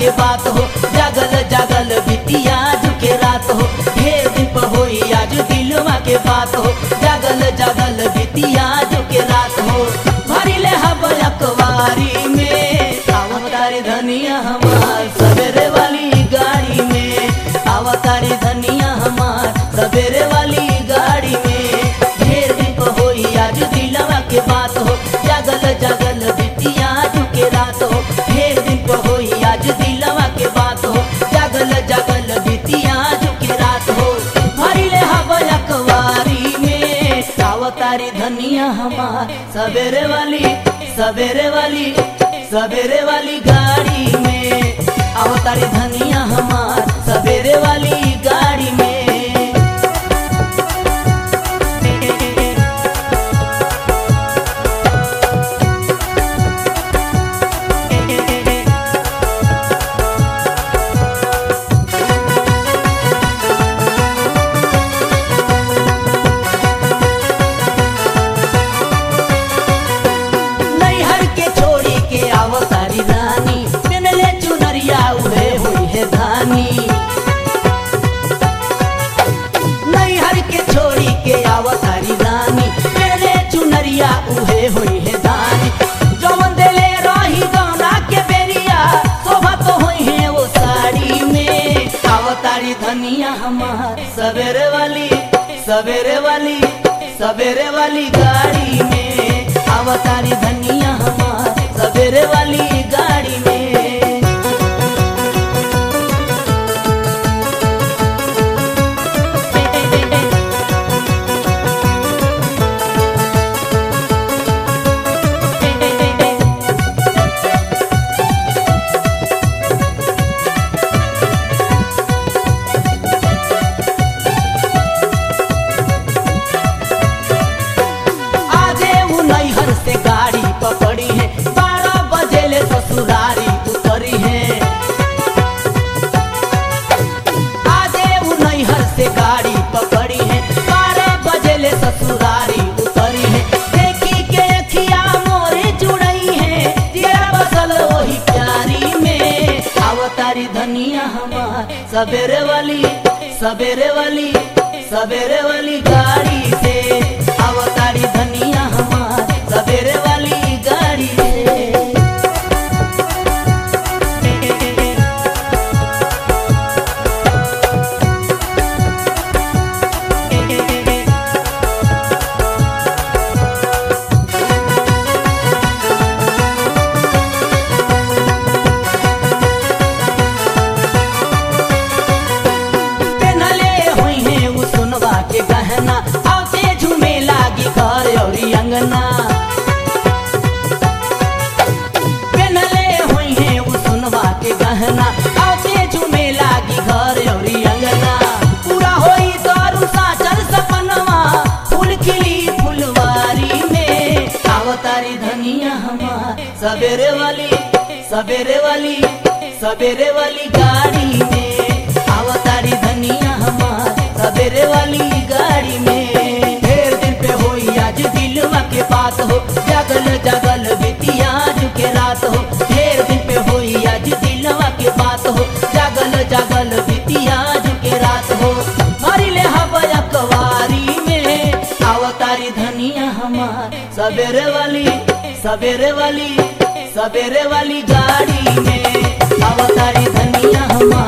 के बात हो जागल जागल बितिया झुके रात हो ढेर दिन पर होई आज दिलवा के बात हो जागल जागल बितिया झुके रात हो भरी ले हब अखबारी में अवतारी धनिया हमार सवेरे वाली गाड़ी में अवतारी धनिया हमार सवेरे वाली गाड़ी में ढेर दिन पर होई आज दिलवा के बात हो जागल जागल बितिया झुके रात हो ढेर दिन पर होई आज दिलवा के बात हो जागल जागल बितिया झुके रात हो भरी ले हवा अखबारी में अवतारी धनिया हमार सवेरे वाली सवेरे वाली सवेरे वाली गाड़ी में अवतारी धनिया हमार सवेरे वाली गाड़ी में नैहर के छोड़ी के अवतारी रानी पेनले चुनरिया उड़े हुई है धानी नैहर के छोड़ी के अवतारी रानी पेनले चुनरिया उड़े हुई है धानी जौन देले रही गौना के बेरिया शोभा तो हुई है वो साड़ी में अवतारी धनिया हमार सवेरे वाली सवेरे वाली सवेरे वाली गाड़ी में अवतारी धनिया हमार सवेरे वाली गाड़ी में आजे वो नैहर से गाड़ी पकड़ी है बारह बजे ले ससुरारी उतरी है आजे वो नैहर से गाड़ी पकड़ी है बारह बजे ले ससुरारी उतरी है देखी के अखिया मोरे जुड़ई है तेरा बसल वही प्यारी में अवतारी धनिया हमार सवेरे वाली सवेरे वाली सवेरे वाली गाड़ी से अवतारी धनिया हमार सवेरे वाली गाड़ी से पेनले हुई है वो सुनवा के गहना आते झूमे लागी घर और अंगना पेनले हुई है वो सुनवा के गहना आते झूमे लागी घर और अंगना पूरा होई दारू साचल सपनवा फूल खिली फुलवारी में अवतारी धनिया हमार सवेरे वाली सवेरे वाली सवेरे वाली गाड़ी में अवतारी धनिया हमार सवेरे वाली गाड़ी में ढेर दिन पे होई आज दिलवा के बात हो जागल जागल बितिया के रात हो ढेर दिन पे होई आज दिलवा के बात हो जागल जागल बितिया के रात हो मारी ले हवा अखबारी में अवतारी धनिया हमार सवेरे वाली सवेरे वाली सवेरे वाली गाड़ी में अवतारी धनिया हमार